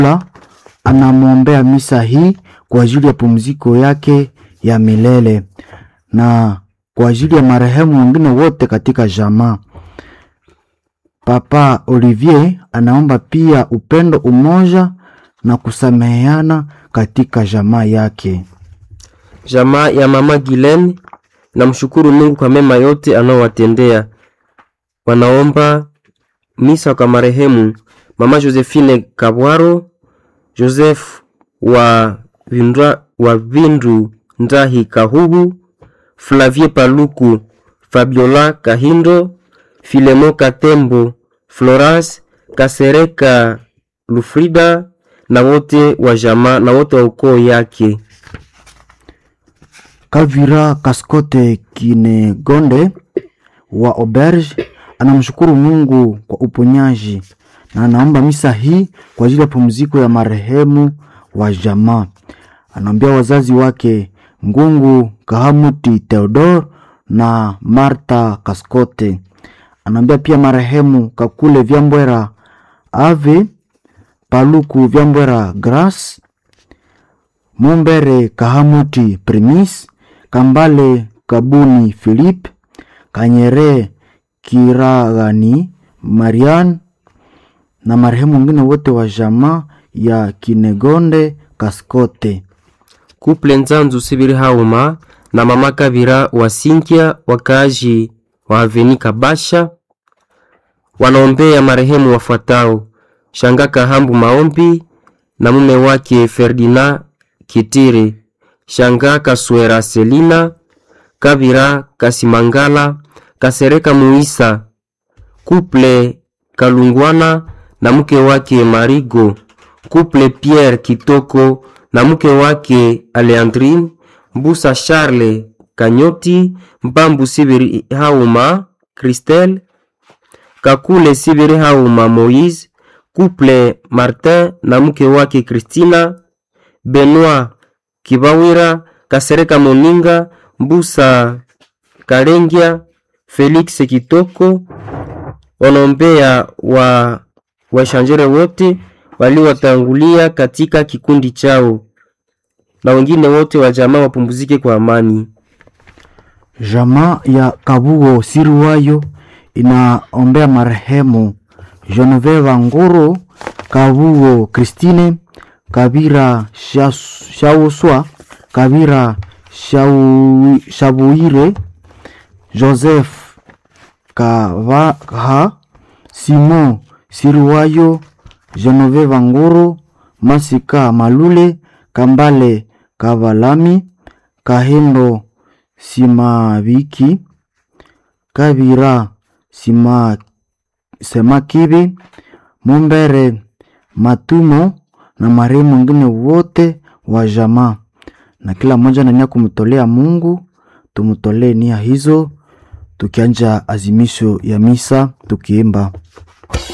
anamwombea misa hii kwa ajili ya pumziko yake ya milele na kwa ajili ya marehemu wengine wote katika jamaa. Papa Olivier anaomba pia upendo, umoja na kusameheana katika jamaa yake. Jamaa ya mama Gilen namshukuru Mungu kwa mema yote anaowatendea. Wanaomba misa kwa marehemu mama Josephine Kabwaro, Joseph wa Vindra, wa Vindu Ndahi Kahubu, Flavie Paluku, Fabiola Kahindo, Filemo Katembo, Florence Kasereka Lufrida na wote wa jamaa na wote wa ukoo yake. Kavira Kaskote Kinegonde wa Auberge anamshukuru Mungu kwa uponyaji na anaomba misa hii kwa ajili ya pumziko ya marehemu wa jamaa. Anaombea wazazi wake Ngungu Kahamuti Theodor na Marta Kaskote. Anaombea pia marehemu Kakule Vyambwera Ave Paluku Vyambwera Grace Mumbere Kahamuti Primis Kambale Kabuni Philip Kanyere Kiragani Marian na marehemu wengine wote wa jamaa ya Kinegonde Kaskote. Kuple Nzanzu Sibiri Hauma na mama Kabira wa Sinkia wakaaji wa Aveni Kabasha wanaombea marehemu wafuatao: Shanga Kahambu Maombi na mume wake Ferdinand Kitire, Shanga Kaswera Selina, Kabira Kasimangala, Kasereka Muisa, Kuple Kalungwana na mke wake Marigo, Kuple Pierre Kitoko na mke wake Aleandrine, Mbusa Charles Kanyoti, Mbambu Sibiri Hauma, Christelle Kakule Sibiri Hauma Moise, Kuple Martin na mke wake Christina, Benoit Kibawira, Kasereka Moninga, Mbusa Kalengia, Felix Kitoko wanaombea wa washanjere wote waliowatangulia katika kikundi chao na wengine wote wa jamaa wapumzike kwa amani. Jamaa ya Kabugo Siriwayo inaombea marehemu Genevieve Nguru, Kabugo Christine, Kabira Shas- Shauswa, Kabira Shau- Shabuire, Joseph Kavaha, Simon Siriwayo, Genevieve Nguru, Masika Malule, Kambale Kavalami, Kahendo Simabiki, Kabira Sima Semakibi, Mumbere Matumo na marehemu wengine wote wa jamaa, na kila mmoja na nia kumtolea Mungu. Tumtolee nia hizo tukianja azimisho ya misa tukiimba